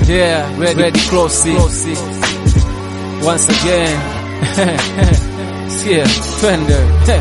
Yeah, ready, ready close. Once again. Sikia, twende.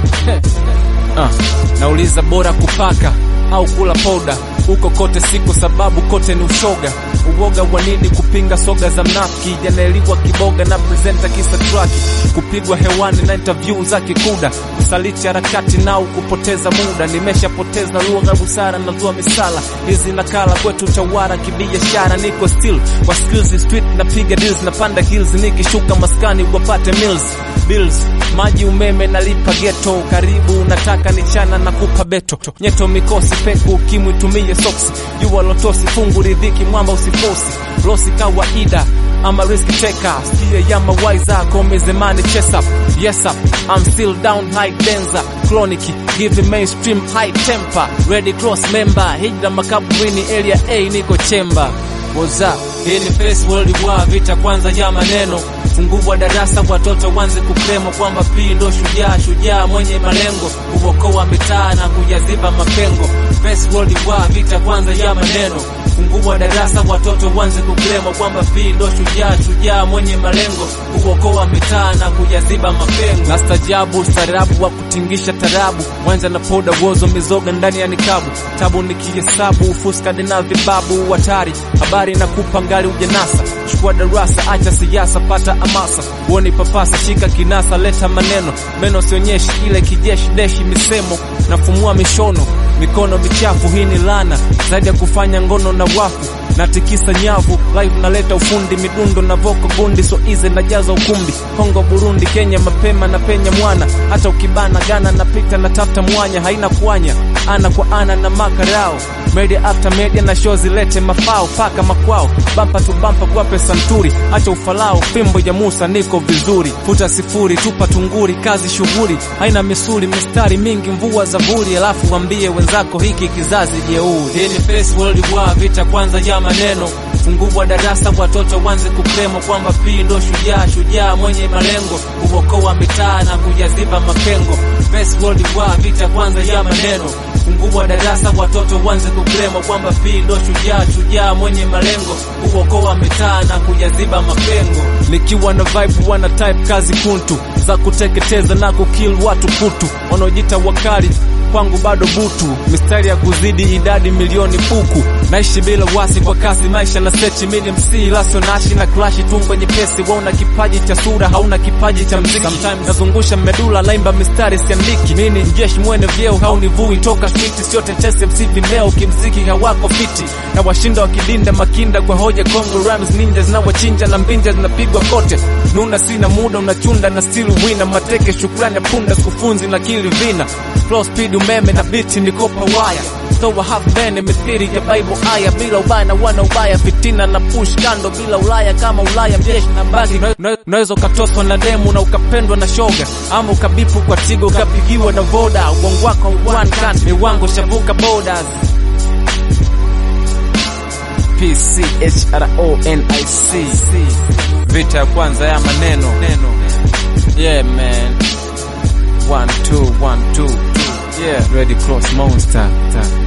Ah, nauliza bora kupaka au kula poda huko kote siku sababu kote ni ushoga uoga wa nini kupinga soga za mnafiki janaeliwa kiboga na presenta kisa traki kupigwa hewani na interview za kikuda kusaliti harakati nao kupoteza muda nimeshapoteza lugha busara na zua misala hizi nakala kwetu chawara kibiashara niko still kwa skills street napiga deals napanda hills nikishuka maskani wapate mills bills maji umeme nalipa geto karibu nataka nichana na kupa beto nyeto mikosi peku ukimwi tumie soksi jua lotosi fungu ridhiki mwamba usifosi losi kawaida I'm a risk taker Skia ya mawaiza Call the money chase up Yes up I'm still down high denza Chronic Give the mainstream high temper Ready cross member Hijra makaburini area A niko chemba What's up? Hii ni face world war vita kwanza ya maneno fungua darasa watoto wanze kukremo kwamba pii ndo shujaa shujaa mwenye malengo kuokoa mitaa na kujaziba mapengo face world war vita kwanza ya maneno fungua darasa watoto wanze kukremo kwamba pii ndo shujaa shujaa mwenye malengo kuokoa mitaa na kujaziba mapengo na stajabu ustarabu wa kutingisha tarabu wanja na poda wozo mizoga ndani ya nikabu tabu nikihesabu ufuskadi na vibabu hatari habari na kupa ngali ujanasa chukua darasa acha siasa pata amasa uoni papasa shika kinasa leta maneno meno sionyeshi ile kijeshi deshi misemo nafumua mishono mikono michafu hii ni lana zaidi ya kufanya ngono na wafu natikisa nyavu live naleta ufundi midundo na voko gundi so ize najaza ukumbi Kongo Burundi Kenya mapema na penya mwana hata ukibana Ghana napita na tafuta mwanya haina kuanya ana kwa ana na makarao media after media na show zilete mafao paka makwao bampa tu bampa kwa pesa nturi acha ufalao fimbo ya Musa niko vizuri futa sifuri tupa tunguri kazi shughuli haina misuli mistari mingi mvua za vuri alafu wambie wenzako hiki kizazi jeuri hii ni face world war vita kwanza ya maneno fungua darasa watoto wanze kukremo kwamba pii ndo shujaa shujaa mwenye malengo kuokoa mitaa na kujaziba mapengo face world war vita kwanza ya maneno fungua darasa watoto wanze kukremo kwamba pii ndo shujaa shujaa mwenye malengo kuokoa mitaa na kujaziba mapengo nikiwa na vibe wana type kazi kuntu za kuteketeza na kukill watu putu wanaojita wakali kwangu bado butu mistari ya kuzidi idadi milioni buku naishi bila wasi kwa kasi maisha na sechi mini mc lasio nashi na klashi tumbo nyepesi wauna kipaji cha sura hauna kipaji cha mziki Sometimes nazungusha medula laimba mistari siandiki mini mjeshi mwene vyeo haunivui toka street sio tetesi mc vimeo kimziki hawako fiti na washinda wakidinda makinda kwa hoja congo rams ninja zinawachinja na mbinja zinapigwa kote nuna sina muda unachunda na still wina mateke shukrani ya punda skufunzi na kili vina flow speed umeme na biti nikopa waya toa half bene mithiri ya bible aya bila ubaya na wana ubaya fitina na push kando bila ulaya kama ulaya mjeshi na bagi unaweza ukatoswa na demu na ukapendwa na shoga ama ukabipu kwa tigo ukapigiwa na voda uongo wako one can miwango shavuka borders PCHRONIC vita ya kwanza ya maneno yeah man one two one two two yeah ready cross monster